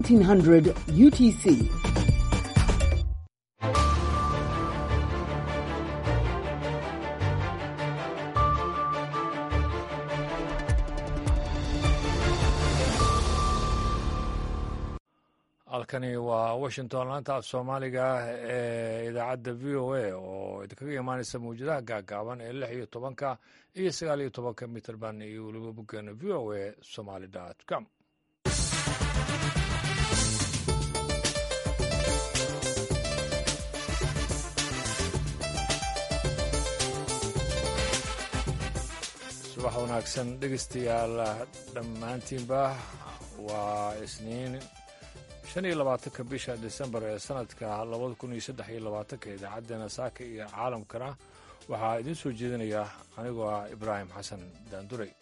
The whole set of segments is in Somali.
1900 UTC. halkani waa washington laanta af soomaaliga ee idaacadda v o a oo idinkaga imaaneysa mawjadaha gaagaaban ee lix iyo tobanka iyo sagaal iyo tobanka mitrband iyo weliba boggeena v o a somaly com subax wanaagsan dhegeystayaal dhammaantiinba waa isniin shan iyo labaatanka bisha disembar ee sanadka labada kun iyo saddex iyo labaatanka idaacaddeenna saaka iyo caalamkana waxaa idiin soo jeedinaya anigoo ah ibraahim xasan daanduray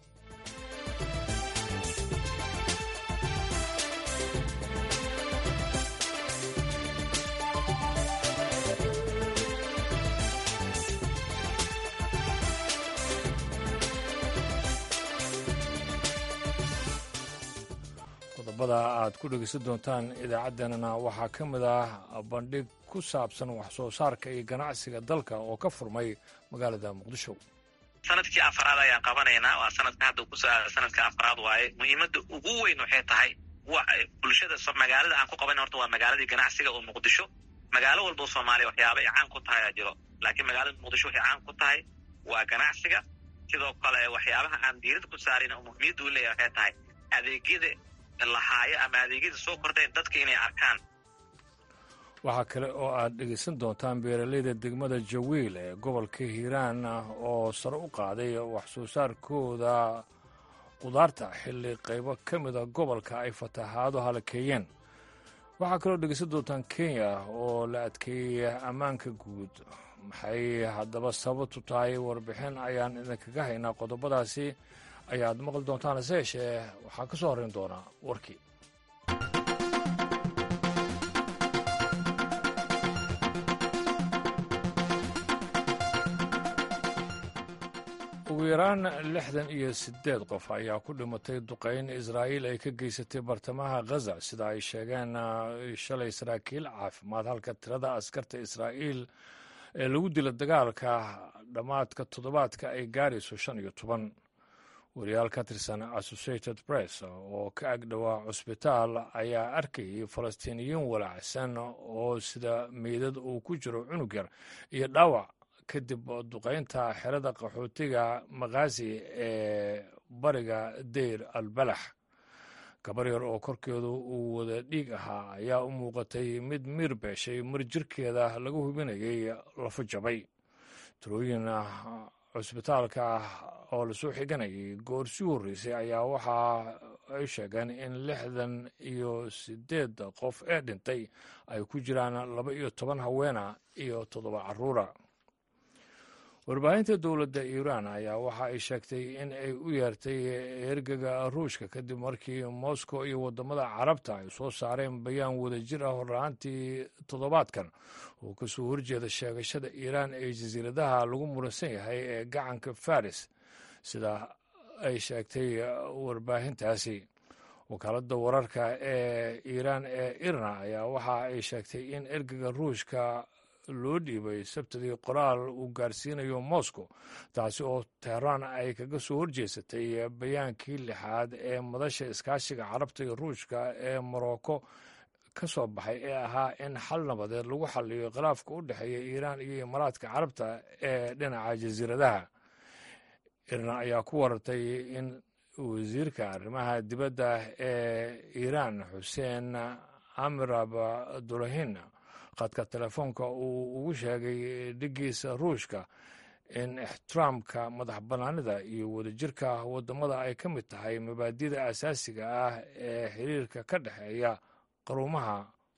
qodobada aad ku dhegeysan doontaan idaacaddeenana waxaa ka mid ah bandhig ku saabsan wax soo saarka iyo ganacsiga dalka oo ka furmay magaalada muqdisho sanadkii afaraad ayaan qabanaynaa waa sanadka hadda ku sanadka afaraad waaye muhiimadda ugu weyn waxay tahay bulshada magaalada aan ku qabanay horta waa magaaladii ganacsiga oo muqdisho magaalo walba oo soomaaliya waxyaaba ay caan ku tahay aa jiro laakiin magaalada muqdisho waxay caan ku tahay waa ganacsiga sidoo kale waxyaabaha aan diirada ku saarin oo muhiimiyadda u leeyahay waxay tahay adeegyada lahaayo ama adeegyada soo kordhayn dadka inay arkaan waxaa kale oo aad dhegeysan doontaan beeraleyda degmada jawiil ee gobolka hiiraan oo sare u qaaday wax soo saarkooda qudaarta xilli qaybo ka mida gobolka ay fatahaado halakeeyeen waxaa kaloo dhegeysan doontaan kenya oo la adkeeyey ammaanka guud maxay haddaba sababtu tahay warbixin ayaan idinkaga haynaa qodobadaasi ayaad maqli doontaan hase yeeshee waxaa ka soo horrayn doonaa warkii ugu yaraan lixdan iyo siddeed qof ayaa ku dhimatay duqayn israa'iil ay ka geysatay bartamaha ghaza sida ay sheegeen shalay saraakiil caafimaad halka tirada askarta israa'iil ee lagu dila dagaalka dhammaadka toddobaadka ay gaarayso shan iyo toban wariyaal ka tirsan associated press oo ka agdhowaa cusbitaal ayaa arkayay falastiiniyiin walaacsan oo sida meydad uu ku jiro cunug yar iyo dhaawac kadib duqaynta xerada qaxootiga makhaasi ee bariga deyr albalax gabar yar oo korkeedu uu wada dhiig ahaa ayaa u muuqatay mid miir beeshay mar jirkeeda laga hubinayay lafo jabay tirooyin cusbitaalka oo lasoo xiganayay goor sii horreysay ayaa waxa ay sheegeen in lixdan iyo siddeed qof ee dhintay ay ku jiraan laba iyo toban haweena iyo toddoba carruura warbaahinta dowladda iiraan ayaa waxa ay sheegtay in ay u yeertay ergaga ruushka kadib markii moscow iyo waddamada carabta ay soo saareen bayaan wadajir ah horraantii toddobaadkan oo kasoo horjeeda sheegashada iiraan ee jasiiradaha lagu muransan yahay ee gacanka faris sida ay sheegtay warbaahintaasi wakaaladda wararka ee iiraan ee irna ayaa waxa ay sheegtay in ergaga ruushka loo dhiibay sabtidii qoraal uu gaarsiinayo moscow taasi oo teheraan ay kaga soo horjeesatay bayaankii lixaad ee madasha iskaashiga carabta iyo ruushka ee morocco ka soo baxay ee ahaa in xal nabadeed lagu xaliyo khilaafka u dhexeeya iiraan iyo imaaraadka carabta ee dhinaca jasiiradaha irna ayaa ku warartay in wasiirka arrimaha dibadda ee iiraan xuseen amirab dulahin khadka telefoonka uu ugu sheegay dhigiisa ruushka in ixtiraamka madax bannaanida iyo wadajirka waddamada ay ka mid tahay mabaadida asaasiga ah ee xiriirka ka dhexeeya qaruumaha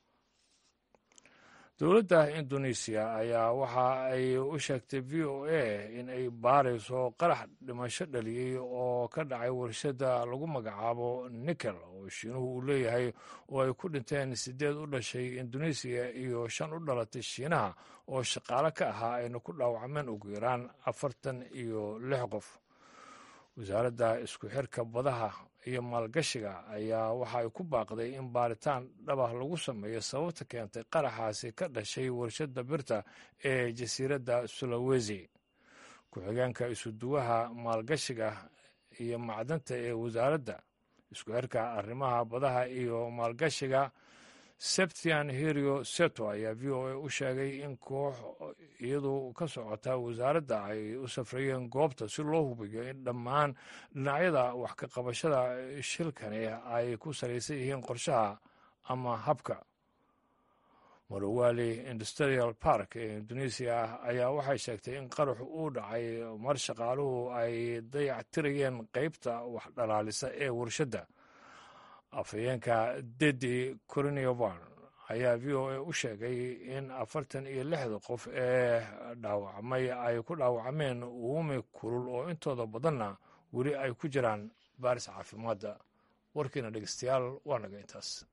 dowladda indonesiya ayaa waxa ay u sheegtay v o a in ay baarayso qarax dhimasho dhaliyey oo ka dhacay warshadda lagu magacaabo nikel oo shiinuhu uu leeyahay oo ay ku dhinteen siddeed u dhashay indonesiya iyo shan u dhalatay shiinaha oo shaqaale ka ahaa ayna ku dhaawacmeen ugu yaraan afartan iyo lix qof wasaaradda isku xirka badaha iyo maalgashiga ayaa waxa ay ku baaqday in baaritaan dhabah lagu sameeyo sababta keentay qaraxaasi ka dhashay warshadda birta ee jasiiradda sulawesi ku-xigeenka isuduwaha maalgashiga iyo macdanta ee wasaaradda isku xirka arrimaha badaha iyo maalgashiga sebtian herio seto ayaa v o a u sheegay in koox iyadu ka socota wasaaradda ay u safrayeen goobta si loo hubiyo in dhammaan dhinacyada wax ka qabashada shilkani ay ku salaysan yihiin qorshaha ama habka marowali industrial park ee indonesia ayaa waxay sheegtay in qaraxu uu dhacay mar shaqaaluhu ay dayactirayeen qeybta wax dhalaalisa ee warshadda afhayeenka dedi corinovan ayaa v o a u sheegay in afartan iyo lixda qof ee dhaawacmay ay ku dhaawacmeen uumi kulul oo intooda badanna weli ay ku jiraan baaris caafimaadda warkiina dhegeystayaal waa naga intaas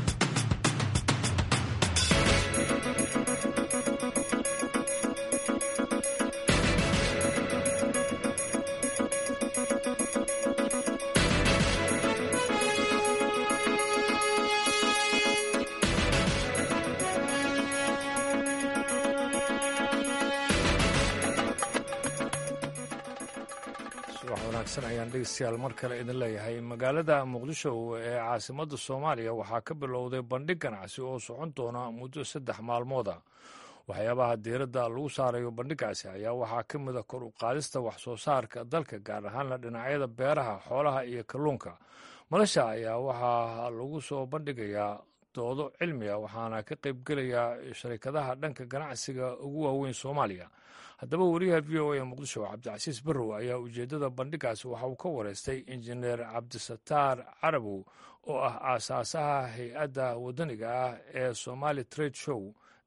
subax wanaagsan ayaan dhegeystayaal mar kale idin leeyahay magaalada muqdisho ee caasimadda soomaaliya waxaa ka bilowday bandhig ganacsi oo socon doona muddo saddex maalmooda waxyaabaha diiradda lagu saarayo bandhigaasi ayaa waxaa ka mid a kor u qaadista wax soo saarka dalka gaar ahaanna dhinacyada beeraha xoolaha iyo kalluunka madasha ayaa waxaa lagu soo bandhigayaa doodo cilmiga waxaana ka qaybgelaya sharikadaha dhanka ganacsiga ugu waaweyn soomaaliya haddaba wariyaha v o a muqdisho cabdicasiis barrow ayaa ujeeddada bandhigaasi waxa uu ka wareystay injineer cabdisataar carabow oo ah aasaasaha hay-adda waddaniga ah ee somali trade show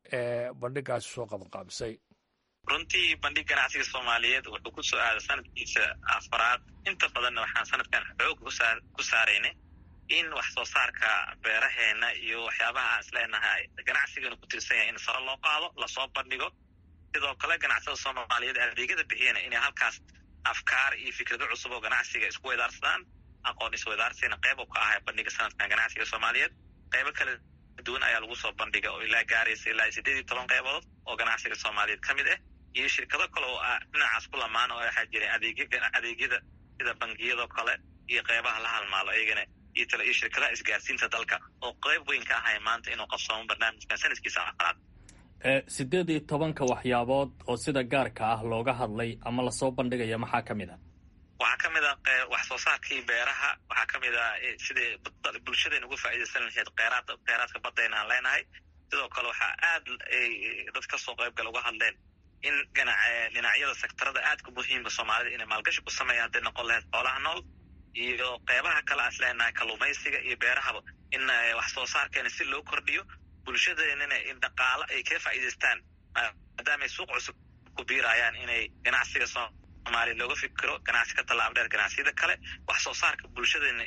ee bandhigaasi soo qabanqaabisay runtii bandhig ganacsiga soomaaliyeed wuxuu ku soo aaday sanadkiisa afaraad inta badanna waxaan sanadkan xoog ku saaraynay in wax soo saarka beeraheena iyo waxyaabaha aan isleenahay ganacsiganu ku tirsan yahay in sare loo qaado lasoo bandhigo sidoo kale ganacsada soomaaliyeed adeegyada bixiyana inay halkaas afkaar iyo fikrado cusub oo ganacsiga isku weydaarsadaan aqoon isweydaarsiina qeyb ka ahay bandhiga sanadkan ganacsiga soomaaliyeed qeybo kala duwan ayaa lagu soo bandhiga oo ilaa gaaraysa ilaa sideed iyo toban qeybood oo ganacsiga soomaaliyeed ka mid ah iyo shirkado kale oo ah dhinacaas ku lamaan oo waxaa jira adeegyada sida bangiyadoo kale iyo qeybaha la halmaalo iyagana iyo tale iyo shirkadaha isgaarsiinta dalka oo qeyb weyn ka ahay maanta inuu qabsoomo barnaamijkan sanadkiisa afraad sideed iyo tobanka waxyaabood oo sida gaarka ah looga hadlay ama lasoo bandhigaya maxaa ka mid a waxaa ka mid a wax soo saarkii beeraha waxaa ka mid a sidai bulshadayna uga faa'iidaysan lahayd kheyraad kheyraadka badayna aan leenahay sidoo kale waxaa aad dad kasoo qaybgala uga hadleen in dhinacyada sektarada aadka muhiimka soomaalida inay maalgashi ku sameeya hadday noqon lahayd xoolaha nool iyo qeybaha kale aan isleenahay kalluumaysiga iyo beerahaba in wax soo saarkeena si loo kordhiyo bulshadeenana in dhaqaalo ay kaga faa'iidaystaan maadaamay suuq cusub ku biirayaan inay ganacsiga soomaaliya looga fikiro ganacsi ka tallaab dheer ganacsiyada kale wax soo saarka bulshadeena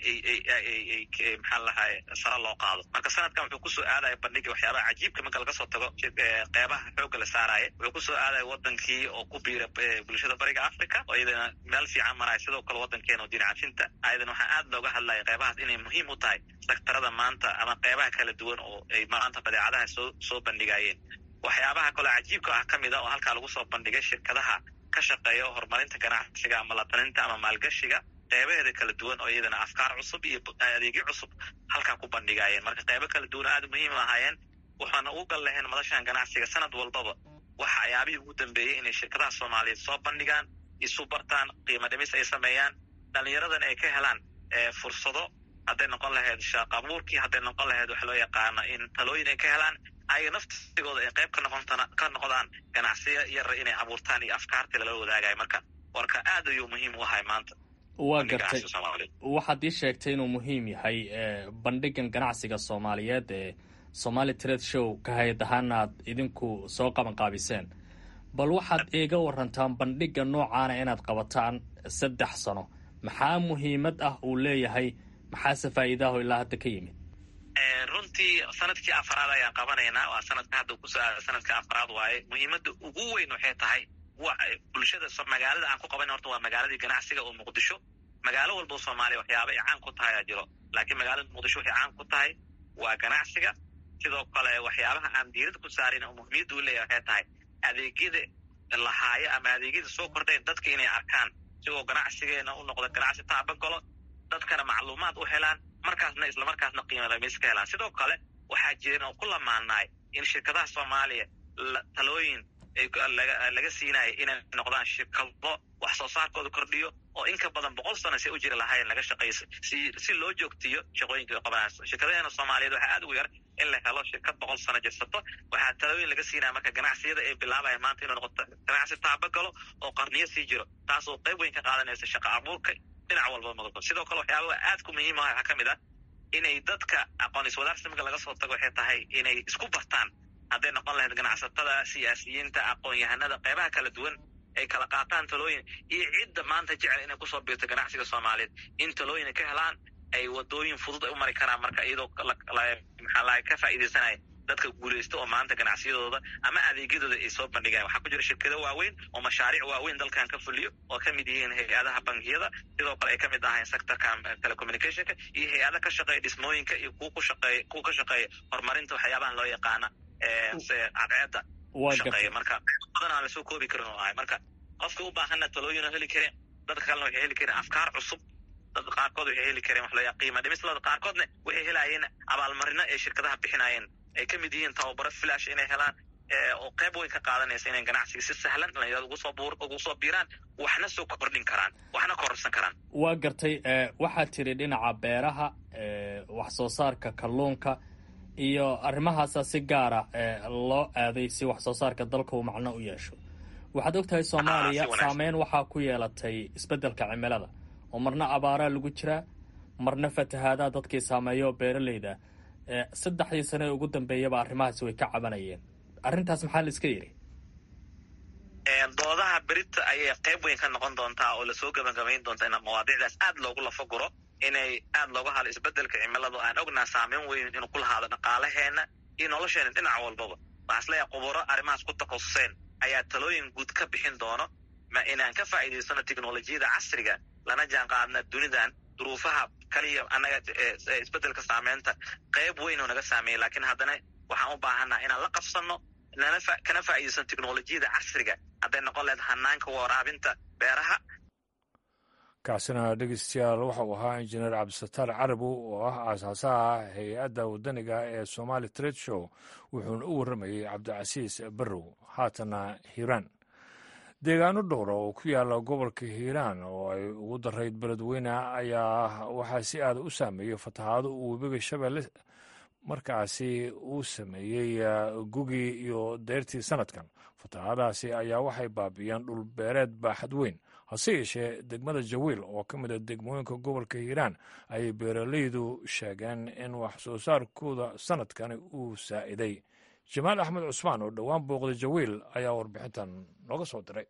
ay maxaa lahay sare loo qaado marka sanadkan wuxuu kusoo aadaya bandhiga waxyaabaha cajiibka marka laga soo tago qeybaha xoogga la saaraya wuxuu kusoo aadaya wadankii oo ku biira bulshada bariga africa oo iyadana meel fiican maraya sidoo kale wadankeena oo dinacafinta ayadana waxaa aad looga hadlaya qeybahaas inay muhiim u tahay sektarada maanta ama qeybaha kala duwan oo ay maanta badeecadaha soo soo bandhigayeen waxyaabaha kaloo cajiibka ah ka mid a oo halkaa lagu soo bandhigay shirkadaha ka shaqeeya horumarinta ganacsiga ama lataninta ama maalgashiga qeybaheeda kala duwan oo iyadana afkaar cusub iyo adeegyo cusub halkaa ku bandhigayeen marka qeybo kala duwan aad muhiim ahaayeen waxaana ugu gal lahayn madashan ganacsiga sanad walbaba waxa ayaabihii ugu dambeeyey inay shirkadaha soomaaliyeed soo bandhigaan isu bartaan qiimo dhimis ay sameeyaan dhallinyaradan ay ka helaan fursado hadday noqon lahayd shaaq abuurkii hadday noqon lahayd waxa loo yaqaano in talooyin ay ka helaan ayaga naftigooda ay qayb ka noqon ka noqdaan ganacsiya yara inay abuurtaan iyo afkaartii lala wadaagayo marka warka aad ayuu muhiim u ahay maanta waa gartay waxaad ii sheegtay inuu muhiim yahay bandhigan ganacsiga soomaaliyeed ee somali trade show ka hay-ad ahaana aad idinku soo qabanqaabiseen bal waxaad iiga warantaan bandhiga noocaana inaad qabataan saddex sano maxaa muhiimad ah uu leeyahay maxaase faa'iidaho ilaa hadda ka yimid runtii sanadkii afraad ayaan qabanaynaa waa sanadka hadda kusoo aada sanadka afraad waaye muhiimadda ugu weyn waxay tahay bulshada magaalada aan ku qaban horta waa magaaladii ganacsiga oo muqdisho magaalo walba soomaaliya waxyaaba ay caan ku tahay aa jiro laakiin magaalada muqdisho waxay caan ku tahay waa ganacsiga sidoo kale waxyaabaha aan diirada ku saarin oo muhiimiyadda u leeyahay waxay tahay adeegyada lahaayo ama adeegyada soo kordhayn dadka inay arkaan sigoo ganacsigeena u noqda ganacsi taabagalo dadkana macluumaad u helaan markaasna islamarkaasna qiimo lamis ka helaan sidoo kale waxaa jiran oo ku lamaanaay in shirkadaha soomaaliya talooyin laga siinayo inay noqdaan shirkado wax soo saarkooda kordhiyo oo in ka badan boqol sano si u jiri lahayn laga shaqeeyo si loo joogtiyo shaqooyinka qabanayso shirkadaheena soomaaliyeed waxaa aad ugu yar in la helo shirkad boqol sano jirsato waxaa talooyin laga siinaya marka ganacsiyada ay bilaabaya maanta inuu noqoto ganacsi taabagalo oo qarniyo sii jiro taasoo qayb weyn ka qaadanaysa shaqa abuurka dhinac walba madalba sidoo kale waxyaabaha aad ku muhiim ah waxaa ka mid ah inay dadka aqoon iswadaarsimka laga soo tago waxay tahay inay isku bartaan hadday noqon lahayd ganacsatada siyaasiyiinta aqoon-yahanada qeybaha kala duwan ay kala qaataan talooyin iyo cidda maanta jecel inay kusoo biirto ganacsiga soomaaliyeed in talooyin ka helaan ay wadooyin fudud ay u mari karaan marka iyadoo maxaa lahay ka faa'iidaysanaya dadka guulaysta oo maanta ganacsiyadooda ama adeegyadooda ay soo bandhigayan waxaa ku jira shirkado waaweyn oo mashaariic waaweyn dalkan ka fuliyo oo ka mid yihiin hay-adaha bangiyada sidoo kale ay ka mid ahayn sectorka telecommunicationka iyo hay-ada ka shaqeeya dhismooyinka iyo kuwa ku shaqeeya kuwa ka shaqeeya horumarinta waxyaabahan loo yaqaana cadceedda shaqeeya marka badan aan lasoo koobi karin oo ahay marka qofka u baahanna talooyin oo heli kareen dadka kalena waxay heli kareen afkaar cusub dad qaarkood waxay heli kareen wax loo yaa qiima dhimislada qaarkoodna waxay helaayeen abaalmarino ay shirkadaha bixinaayeen ay ka mid yihiin tababaro filash inay helaan oo qayb weyn ka qaadanaysa inay ganacsiga si sahlan dhalinyarada ugusoo buur ugu soo biiraan waxna soo kordhin karaan waxna kororsan karaan waa gartay waxaad tiri dhinaca beeraha wax soo saarka kalluunka iyo arrimahaasa si gaara loo aaday si wax soo saarka dalka uu macno u yeesho waxaad og tahay soomaaliya saameyn waxaa ku yeelatay isbeddelka cimilada oo marna abaaraa lagu jiraa marna fatahaadaha dadkii saameeya oo beeraleyda saddexdii sane ee ugu dambeeyaba arrimahaasi way ka cabanayeen arrintaas maxaa la iska yidhi doodaha berita ayay qayb weyn ka noqon doontaa oo lasoo gabagabayn doonta in mawaadiicdaas aad loogu lafaguro inay aad looga halo isbeddelka cimiladu aan ognaa saameyn weyn inuu ku lahaado dhaqaalaheena iyo nolosheena dhinac walbaba waxaa isleeyahay quburo arrimahaas ku takhasuseen ayaa talooyin guud ka bixin doono ma inaan ka faa'iidaysano teknolojiyada casriga lana jaan qaadna dunidan duruufaha kaliya annaga isbeddelka saameynta qayb weyn oo naga saameeyay laakiin haddana waxaan u baahanaa inaan la qabsanno nana kana faa'iidaysano teknolojiyada casriga hadday noqon lahayd hanaanka waraabinta beeraha kaasina dhegeystayaal waxa uu ahaa injineer cabdisataar carabow oo ah aasaasaha hay-adda waddaniga ee somali trade show wuxuuna u warramayey cabdicasiis barrow haatana hiiraan deegaano dhowra oo ku yaala gobolka hiiraan oo ay ugu darayd beledweyne ayaa waxaa si aada u saameeyey fatahaado uu webiga shabeelle markaasi uu sameeyey gugii iyo deyrtii sanadkan fatahaadahaasi ayaa waxay baabi'iyeen dhul beereed baaxad weyn hase yeeshee degmada jawiil oo ka mid a degmooyinka gobolka hiiraan ayay beeraleydu sheegeen in wax soo saarkooda sanadkani uu saa'iday jamaal axmed cusmaan oo dhowaan booqda jawiil ayaa warbixintan nooga soo diray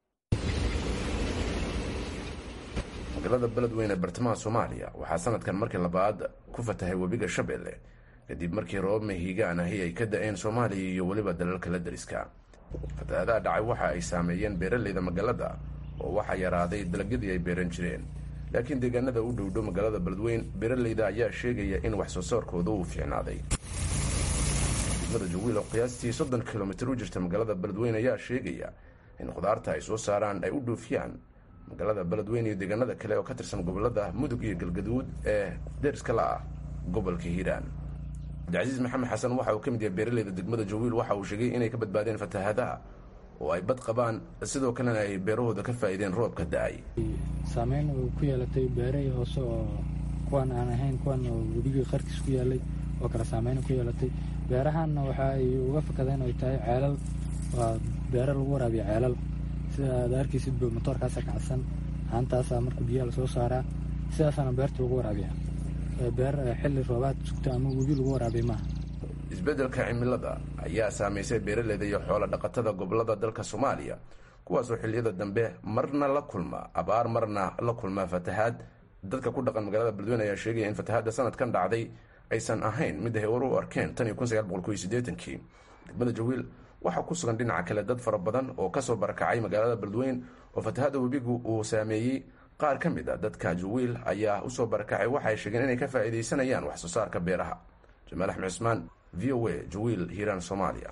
magaalada beledweyne ee bartamaha soomaaliya waxaa sanadkan markii labaad ku fatahay webiga shabeelle kadib markii roobab mahiigaan ahi ay ka da-een soomaaliya iyo weliba dalalka la dariska fatahaadaha dhacay waxa ay saameeyeen beeraleyda magaalada oo waxaa yaraaday dalagyadii ay beeran jireen laakiin deegaanada u dhowdhow magaalada beledweyn beeraleyda ayaa sheegaya in wax soo saarkooda uu fiicnaaday degmada jawiil oo qiyaastii soddon kilomitir u jirta magaalada beledweyn ayaa sheegaya in khudaarta ay soo saaraan ay u dhoofiyaan magaalada beledweyn iyo deegaanada kale oo ka tirsan gobolada mudug iyo galgaduud ee deriska la ah gobolka hiiraan cabdicasiis maxamed xasan waxa uu ka mid yahay beeraleyda degmada jawiil waxa uu sheegay inay ka badbaadeen fatahaadaha oo ay bad qabaan sidoo kalena ay beerahooda ka faa'iideen roobka da-ay saameyn uu ku yeelatay beerahii hoose oo kuwan aan ahayn kuwan oo webigii qarkiis ku yaalay oo kale saameyn ku yeelatay beerahanna waxa ay uga fakadeen ay tahay ceelal waa beero lagu waraabiya ceelal sida aad arkaysid bo motoorkaasa kacsan haantaasaa marka biyaha lasoo saaraa sidaasaana beerta lagu waraabiya beer xilli roobaad sugta ama webi lagu waraabiya maaha isbeddelka cimilada ayaa saamaysay beeraleyda iyo xoolo dhaqatada gobolada dalka soomaaliya kuwaasoo xilliyada dambe marna la kulma abaar marna la kulma fatahaad dadka ku dhaqan magaalada beledweyne ayaa sheegaya in fatahaadda sanadkan dhacday aysan ahayn mid ay war u arkeen tan iyo kun sagaal boqol kow iyo siddeetankii degmada jawiil waxaa ku sugan dhinaca kale dad fara badan oo kasoo barakacay magaalada beledweyn oo fatahaadda webigu uu saameeyey qaar ka mid a dadka jawiil ayaa usoo barakacay waxay sheegeen inay ka faa'iidaysanayaan wax soo saarka beeraha jamaal axmed cusmaan v o a jawiil hiiraan soomaaliya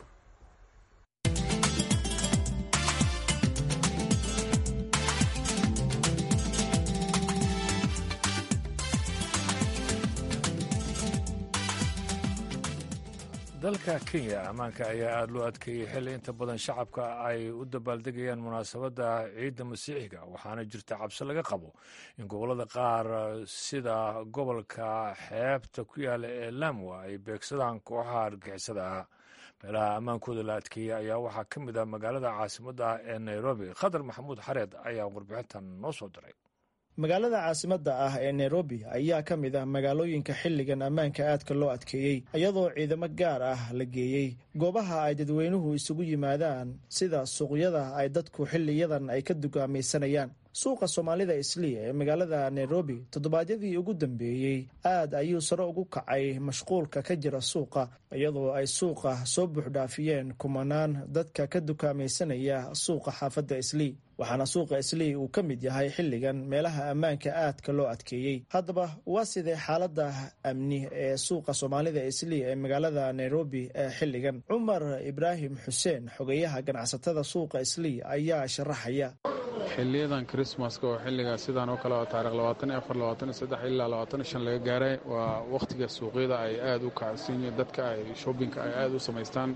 dalka kenya ammaanka ayaa aada loo adkeeyey xilli inta badan shacabka ay u dabaaldegayaan munaasabadda ciidda masiixiga waxaana jirta cabsi laga qabo in gobollada qaar sida gobolka xeebta ku yaala ee lamwa ay beegsadaan kooxaha argixisada ah meelaha ammaankooda la adkeeyey ayaa waxaa ka mid ah magaalada caasimadda ah ee nairobi khadar maxamuud xareed ayaa warbixintan noo soo diray magaalada caasimadda ah ee nairobi ayaa ka mid ah magaalooyinka xilligan ammaanka aadka loo adkeeyey iyadoo ciidamo gaar ah la geeyey goobaha ay dadweynuhu isugu yimaadaan sida suuqyada ay dadku xiliyadan ay ka dugaamaysanayaan suuqa soomaalida islii ee magaalada nairobi toddobaadyadii ugu dambeeyey aad ayuu sare ugu kacay mashquulka ka jira suuqa iyadoo ay suuqa soo buuxdhaafiyeen kumanaan dadka ka dukaamaysanaya suuqa xaafadda islii waxaana suuqa islii uu ka mid yahay xilligan meelaha ammaanka aadka loo adkeeyey haddaba waa sidee xaalada amni ee suuqa soomaalida islii ee magaalada nairobi ee xilligan cumar ibraahim xuseen xogeyaha ganacsatada suuqa islii ayaa sharaxaya xiliyadan krismaska oo xilliga sidaan oo kale oo taarikh labaatan iyo afar labaatan iyo saddex ilaa labaatan iyo shan laga gaaray waa wakhtiga suuqyada ay aada u kacsan yihiin dadka ay shoppingka ay aada u samaystaan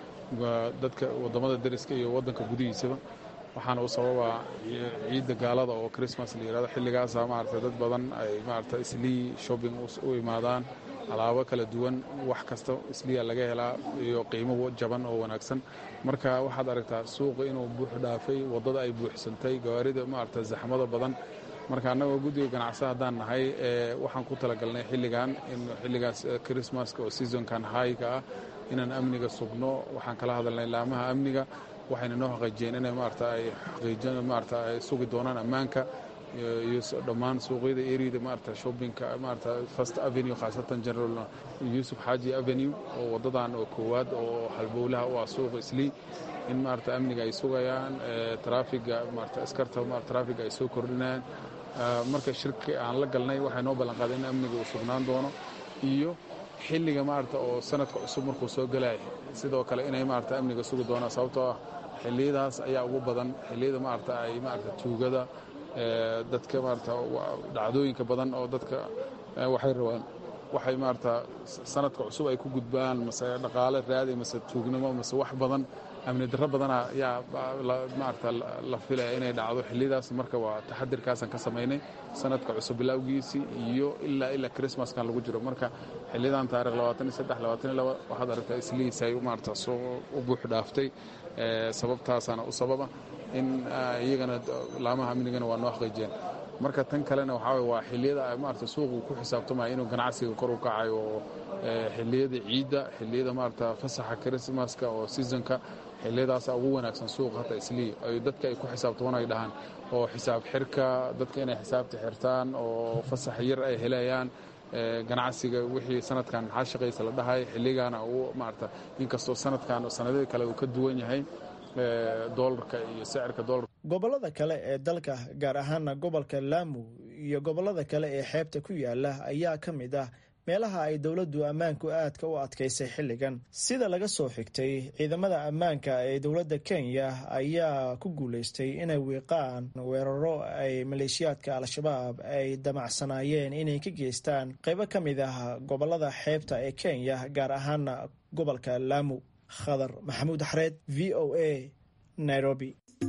dadka waddamada dariska iyo waddanka gudihiisaba waxaana u sababa ciidda gaalada oo christmas la yihahdo xilligaasa maarata dad badan ay maarata islii shopping u imaadaan alaabo kala duwan wax kasta isliya laga helaa iyo qiimo jaban oo wanaagsan marka waxaad aragtaa suuqa inuu buux dhaafay waddada ay buuxsantay gawaarida maarata zaxmada badan marka annagoo guddiga ganacsa haddaan nahay waxaan ku talagalnay xilligan in xilligaas christmaska oo seasonkan hayka ah inaan amniga sugno waxaan kala hadalnay laamaha amniga waxayna noo xaqiijiyeen inay maarata ay xaqiijin maarata ay sugi doonaan ammaanka iyo dhammaan suuqyada eriyada maarata shoppingka maarata first avenue khaasatan general yuusuf xaaji avenue oo waddadan oo koowaad oo halbowlaha u ah suuqa islii in maarata amniga ay sugayaan traafiga maarata askarta traafiga ay soo kordhinayaan marka shirki aan la galnay waxay noo ballanqaaday in amniga uu sugnaan doono iyo xilliga maarata oo sanadka cusub markuu soo gelaya sidoo kale inay maarata amniga sugi doonaan sababtoo ah xilliyadaas ayaa ugu badan xilliyada maarata ay maarata tuugada dadka maarata dhacdooyinka badan oo dadka waxay rabaan waxay maarata sanadka cusub ay ku gudbaan mase dhaqaale raadi mase tuugnimo mase wax badan amni darro badana yaa maarata la filaya inay dhacdo xilliyadaas marka waa taxadirkaasaan ka samaynay sanadka cusub bilowgiisii iyo ilaa ilaa chrismaskan lagu jiro marka xiliyadan taarikh labaatan iyo saddex labaatan iyo laba waxaad aragtaa islihiisay maarata soo u buux dhaaftay sababtaasaana u sababa in iyagana laamaha amnigana waa noo xaqiijiyeen marka tan kalena waxaa way waa xilliyada maarata suuqu ku xisaabtamaya inuu ganacsiga kor u kacayo oo xilliyada ciidda xilliyada maarata fasaxa chrismaska oo seasonka xilliyadaasa ugu wanaagsan suuq hata islii ay dadka ay ku xisaabtaman ay dhahaan oo xisaab xirka dadka inay xisaabta xirtaan oo fasax yar ay helayaan ganacsiga wixii sanadkan maxaa shaqaysa la dhahay xilligaana uu maarata inkastoo sanadkan sanadada kale uu ka duwan yahay doolarka iyo sicirka doolarka gobollada kale ee dalka gaar ahaana gobolka laamu iyo gobollada kale ee xeebta ku yaala ayaa ka mid ah meelaha ay dowladdu ammaanku aadka u adkaysay xilligan sida laga soo xigtay ciidamada ammaanka ee dowladda kenya ayaa ku guulaystay inay wiiqaan weeraro ay maleeshiyaadka al-shabaab ay damacsanaayeen inay ka geystaan qaybo ka mid ah gobollada xeebta ee kenya gaar ahaana gobolka laamu khadar maxamuud xareed v o a nairobi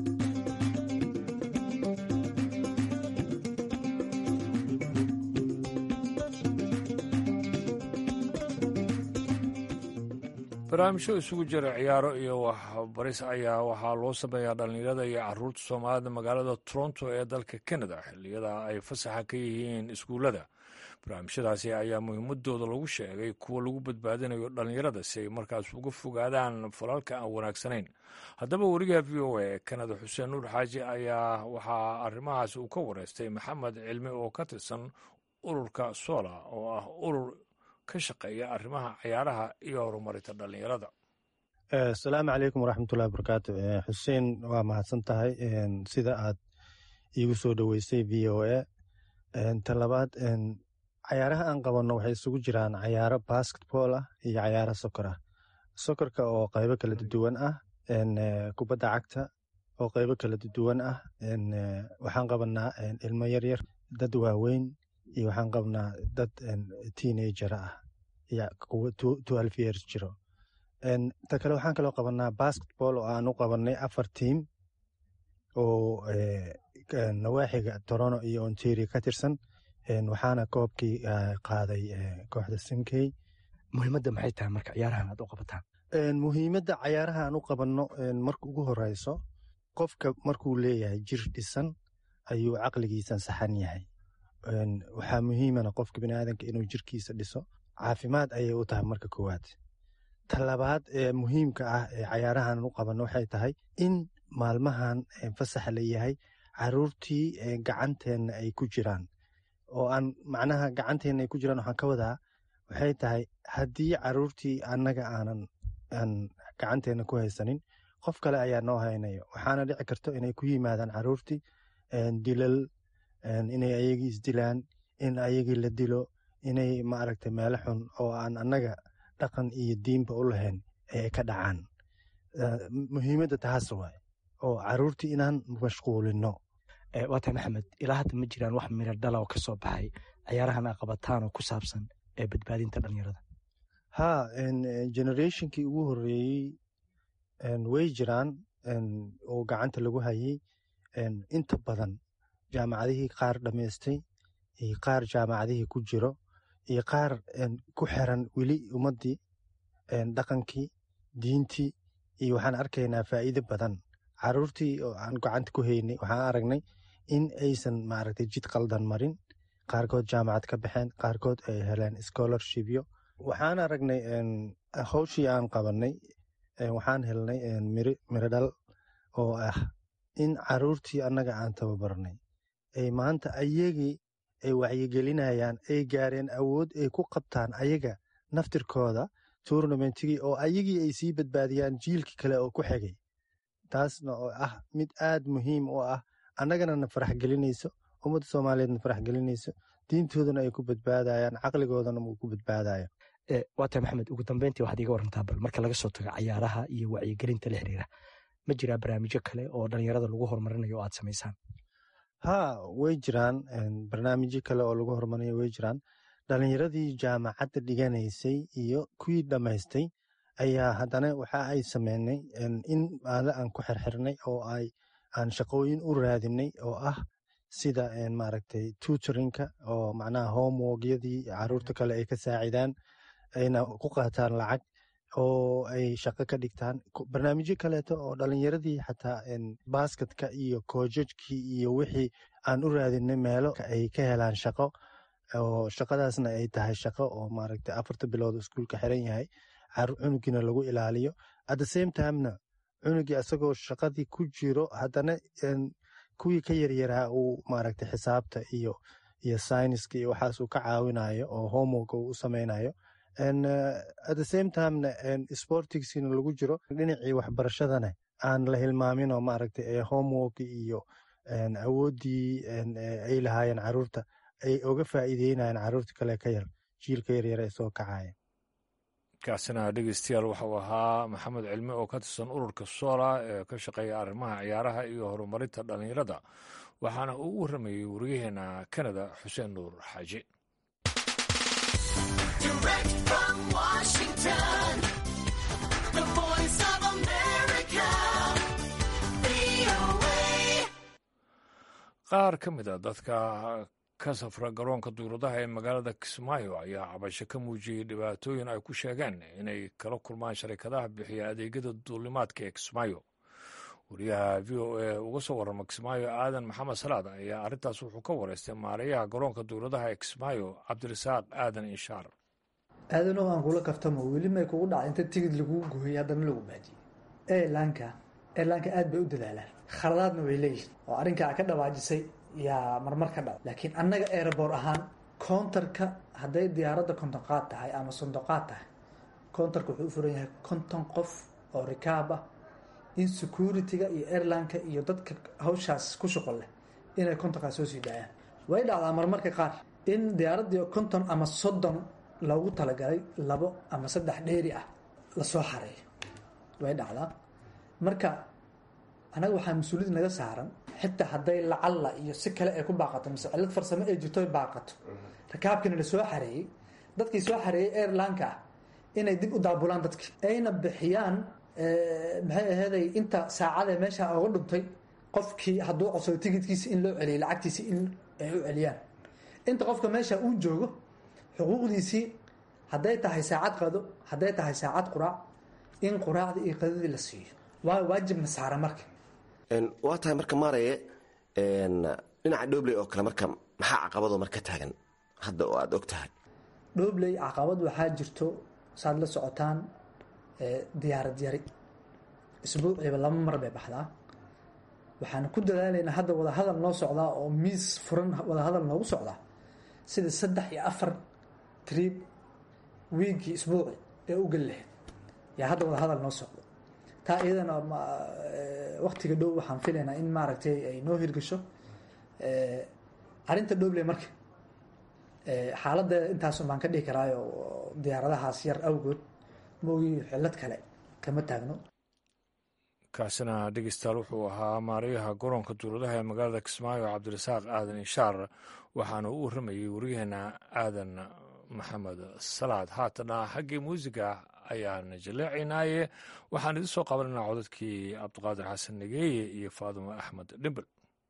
barnaamijyo isugu jira ciyaaro iyo waxbaris ayaa waxaa loo sameeyaa dhallinyarada iyo caruurta soomaalida magaalada toronto ee dalka canada xilliyada ay fasaxa ka yihiin iskuullada barnaamijyadaasi ayaa muhiimadooda lagu sheegay kuwa lagu badbaadinayo dhallinyarada si ay markaas uga fogaadaan falalka aan wanaagsanayn haddaba werigaha v o a ee kanada xuseen nuur xaaji ayaa waxaa arrimahaas uu ka wareystay maxamed cilmi oo ka tirsan ururka sola oo ah urur ka shaqeeya arrimaha ciyaaraha iyo horumarinta dhallinyarada asalaamu calaykum waraxmatullahi wabarakaatu xuseen waa mahadsan tahay sida aad iigu soo dhoweysay v o a ta labaad cayaaraha aan qabanno waxay isugu jiraan cayaaro basketball ah iyo cayaaro sokor ah sokorka oo qaybo kala duwan ah kubadda cagta oo qaybo kala duwan ah waxaan qabanaa ilmo yaryar dad waaweyn iyo waxaan qabnaa dad teenager ah iyo kuwa twelve years jiro ta kale waxaan kaloo qabanaa basketball oo aan u qabanay afar tiam oo nawaaxiga torono iyo ontario ka tirsan waxaana koobkii qaaday kooxda sinkey muhiimadda maxay tahay marka ciyaarahan aad u qabataan muhiimadda cayaaraha aan u qabanno marka ugu horeyso qofka markuu leeyahay jir dhisan ayuu caqligiisan saxan yahay waxaa muhiimana qofka biniaadanka inuu jirkiisa dhiso caafimaad ayay u tahay marka koowaad ta labaad ee muhiimka ah ee cayaarahan u qabanno waxay tahay in maalmahan fasaxa la yahay caruurtii gacanteenna ay ku jiraan oo aan macnaha gacanteenna ay ku jiraan waxaan ka wadaa waxay tahay haddii caruurtii annaga aanan aan gacanteenna ku haysanin qof kale ayaa noo haynayo waxaana dhici karto inay ku yimaadaan caruurtii dilal inay ayagii isdilaan in ayagii la dilo inay maaragtay meelo xun oo aan annaga dhaqan iyo diinba u lahayn ay ka dhacaan muhiimadda taas waay oo caruurtii inaan mashquulino waa tahay maxamed ilaa hadda ma jiraan wax miro dhala oo ka soo baxay cayaarahan a qabataan oo ku saabsan ee badbaadinta dhalinyarada ha generationkii ugu horeeyey way jiraan oo gacanta lagu hayay inta badan jaamacadihii qaar dhammaystay iyo qaar jaamacadihii ku jiro iyo qaar ku xiran weli ummaddii dhaqankii diintii iyo waxaan arkaynaa faa'iido badan caruurtii oo aan gacanta ku haynay waxaan aragnay in aysan maaragtay jid qaldan marin qaarkood jaamacad ka baxeen qaarkood ay heleen scholarshipyo waxaan aragnay hawshii aan qabanay waxaan helnay mirodhal oo ah in caruurtii annaga aan tababarnay ay maanta ayagii ay wacyigelinayaan ay gaareen awood ay ku qabtaan ayaga naftirkooda tournamentigii oo ayagii ay sii badbaadiyaan jiilkii kale oo ku xigay taasna oo ah mid aad muhiim u ah annagana na farax gelinayso ummadda soomaaliyeedna farax gelinayso diintoodana ay ku badbaadayaan caqligoodana uu ku badbaadayo waa tahay maxamed ugu dambeyntii waxaad iiga warantaa bal marka laga soo tago cayaaraha iyo wacyigelinta la xiriira ma jiraa barnaamijyo kale oo dhalinyarada lagu horumarinayo oo aad samaysaan ha way jiraan barnaamijyo kale oo lagu horumarinayo way jiraan dhalinyaradii jaamacadda dhiganaysay iyo kuwii dhammaystay ayaa haddana waxa ay sameynay in aale aan ku xirxirnay oo ay aan shaqooyin u raadinay oo ah sida maaragtay tutorinka oo macnaha homeworkyadii caruurta kale ay ka saacidaan ayna ku qaataan lacag oo ay shaqo ka dhigtaan barnaamijyo kaleeto oo dhalinyaradii xataa basketka iyo koojajkii iyo wixii aan u raadinay meelo ay ka helaan shaqo oo shaqadaasna ay tahay shaqo oo maaragtay afarta bilood iskuulka xiran yahay cunugiina lagu ilaaliyo at the same timena cunugii asagoo shaqadii ku jiro haddana kuwii ka yaryaraa uu maaragtay xisaabta iyo iyo sayniska iyo waxaas uu ka caawinayo oo homework uu u sameynayo at the same timena sportigsiina lagu jiro dhinacii waxbarashadana aan la hilmaamin oo maaragtay ee homework iyo awooddii ay lahaayeen caruurta ay oga faa'iideynayeen caruurta kale ka yar jiilka yaryar ee soo kacaya kaasina dhegeystayaal waxau ahaa maxamed cilmi oo ka tirsan ururka soola ee ka shaqeeya arrimaha ciyaaraha iyo horumarinta dhallinyarada waxaana uu u warramayey wariyaheena kanada xuseen nuur xaaji qaar ka mid a dadka ka safra garoonka duuradaha ee magaalada kismaayo ayaa cabasho ka muujiyey dhibaatooyin ay ku sheegeen inay kala kulmaan sharikadaha bixiya adeegyada duulimaadka ee kismaayo wariyaha v o a uga soo warrama kismaayo aadan maxamed salaad ayaa arrintaas wuxuu ka wareystay maareeyaha garoonka duuradaha ee kismaayo cabdirasaaq aadan inshaar aadanow aan kula kaftamo weli may kugu dhaca inta tigid laguu gooyay haddana lagu baajiyey eelaanka eelaanka aad bay u dadaalaan khaladaadna way leeyihin oo arrinkaa ka dhawaajisay yaa marmar ka dhac laakiin annaga airboor ahaan countarka hadday diyaaradda kontonqaad tahay ama sondoqaad tahay countarka wuxuu u furan yahay konton qof oo rikaab ah in security-ga iyo airlineka iyo dadka hawshaas ku shuqol leh inay kontonkaas soo sii daayaan way dhacdaa marmarka qaar in diyaaraddii konton ama soddon loogu talagalay labo ama saddex dheeri ah lasoo xareeyo way dhacdaa marka anaga waxaa mas-uuliyad naga saaran xitaa hadday lacalla iyo si kale ay ku baaqato mise cillad farsamo ay jirto ay baaqato rakaabkina la soo xareeyey dadkii soo xareeyey airlineka ah inay dib u daabulaan dadki ayna bixiyaan maxay aheeday inta saacadee meesha oga dhuntay qofkii hadduu codsado tigidkiisa in loo celiyay lacagtiisi in ay u celiyaan inta qofka meesha uu joogo xuquuqdiisii hadday tahay saacad qado hadday tahay saacad quraac in quraacda iyo qadadii la siiyo waa waajibna saara marka waa tahay marka maaraye dhinaca dhobley oo kale marka maxaa caqabadoo marka taagan hadda oo aada og tahay dhobley caqabad waxaa jirto saad la socotaan diyaarad yari isbuuciiba laba mar bay baxdaa waxaan ku dadaalaynaa hadda wadahadal noo socdaa oo miis furan wadahadal noogu socdaa sida saddex iyo afar triib wiigii isbuuci ee u geli lahayd yaa hadda wadahadal noo socdo taa iyadana waktiga dhow waxaan filaynaa in maaragtay ay noo hirgasho arrinta dhobley marka xaaladda intaasun baan ka dhihi karaayo diyaaradahaas yar awgood maogi xillad kale kama taagno kaasina dhegeystayaal wuxuu ahaa maarayaha garoonka duuladaha ee magaalada kismaayo cabdirasaaq aadan inshaar waxaana u warramayey waryaheena aadan maxamed salaad haatana xaggii muusiga ayaan jaleecaynaaye waxaan idin soo qabananaa codadkii cabdiqaadir xasan nageeye iyo faadumo axmed dhimbel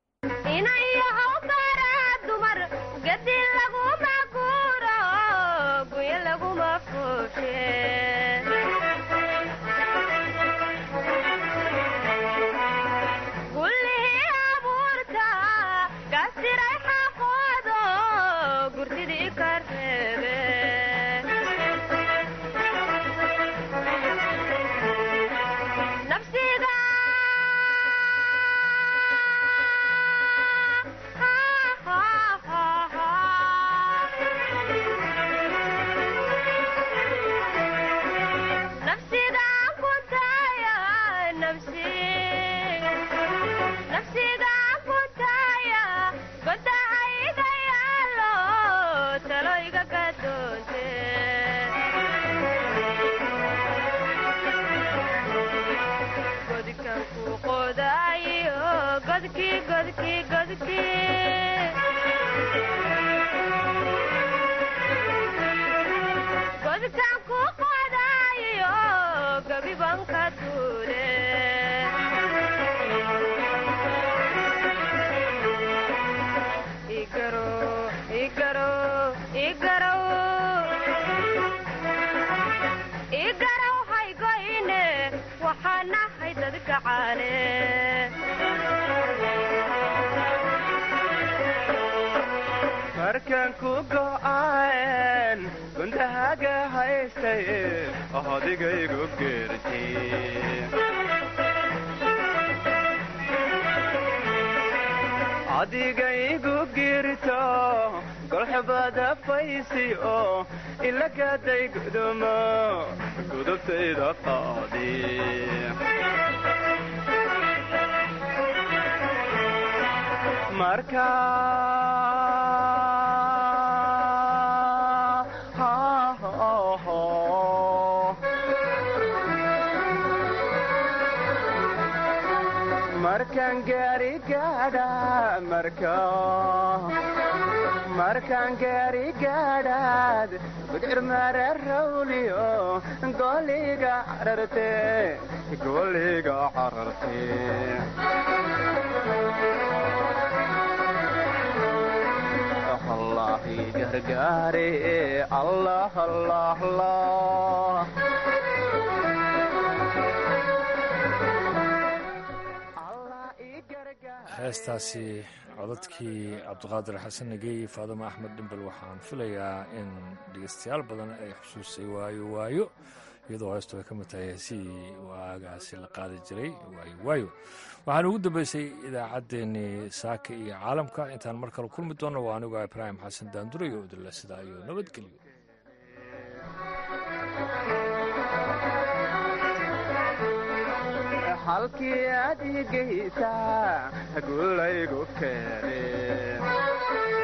markan ku go'aan gundahaga haystay odigaygu geerti adigaygu girto golxubada faysi oo ilagaday gudumo gudubtayda qaadi marka markaan gaari gaadha marka markaan gaari gaadhaad gudcir mara rawliyo goliga cararte goliga cararte allahi gargaare allah allah allah heestaasi codadkii cabdiqaadir xasan nageeye faadimo axmed dhimbel waxaan filayaa in dhegeystayaal badan ay xusuustay waayo waayo iyadoo heestu ay ka mid tahay heesihii waagaasi la qaadi jiray waayo waayo waxaana ugu dambeysay idaacaddeenii saaka iyo caalamka intaan mar kale kulmi doonno waa anigu ibraahim xasan daandurayo odile sidaa iyo nabadgelyo halkii aad igeysaa guulaygu keene